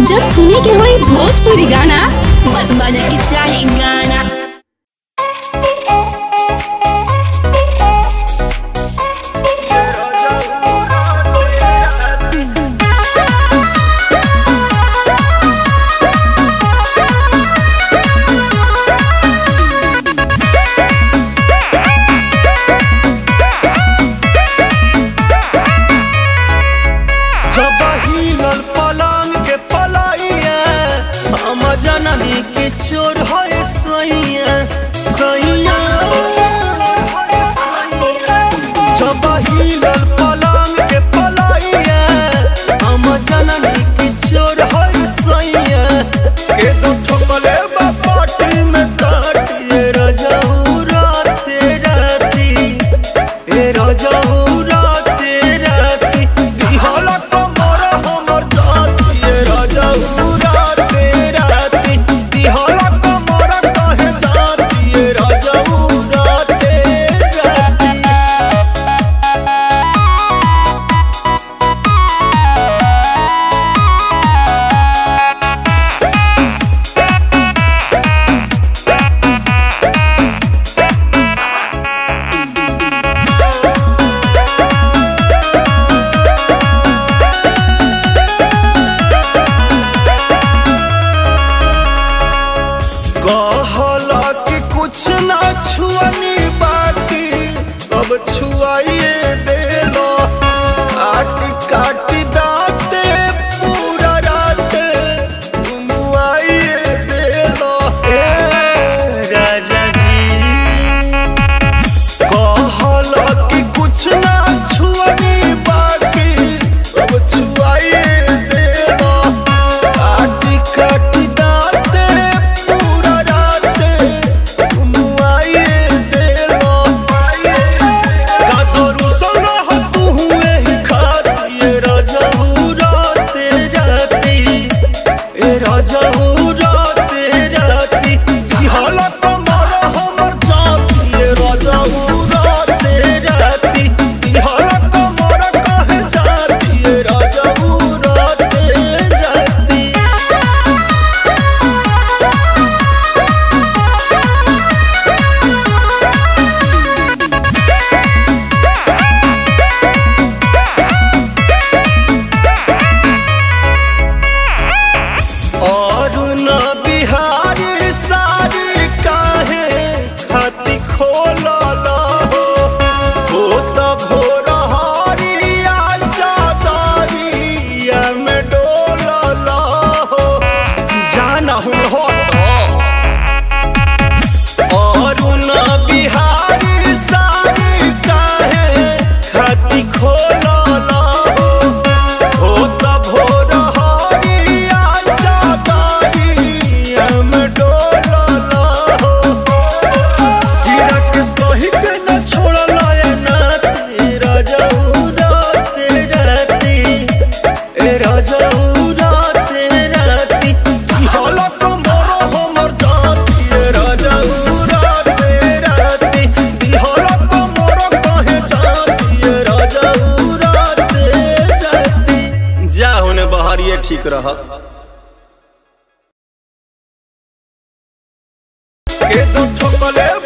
जब सुने के होई भोजपुरी गाना बस बजे के चाही गाना जब हिलल पलंग के पलाइया हम जननी के चोर है सैया सैया जब हिलल पलंग के पलाइया हम जननी के चोर है सैया के दो ठोकले बा पाटी में काटिए रजऊ राते राती ए रजऊ राते राती दिहला कमर हमर जाती ए रजऊ राते राती दिहला कमर कहे जाती ए रजऊ राते राती कहला कि कुछ ना छुअनी बाकी अब छुआइए देलो काट काट दाते पूरा रात घुमुआइए देलो ए राजा जी कहला कि कुछ ना छुअनी बाकी अब छुआइए देलो काटी काटी दाते पूरा राते घुमुआइए देलो कादरू सोना हो तू हुए ही खाती ए राजाऊ राते राती ए राजाऊ राते राती दिहाला कमर हमर जाती ए राजाऊ राते राती दिहाला कमर कहे जाती ए राजाऊ राते राती और न बिहारी सारी काहे खाती खोलल हो हो त भोर हरिया चादरिया में डोलल हो जाना हूँ हट और न बिहारी सारी काहे खाती खोलल हो हो त भोर हरिया चादरिया में डोलल हो कि राकेश कही के न छोड़ल ए नाती राजाऊ राते राती ए राजाऊ राते राती कि हाला कमर हमर जाती ए राजाऊ राते राती दिहाला कमर कहे जाती ए राजाऊ राते राती जा होने बहरिए ठीक रह के दो ठोकले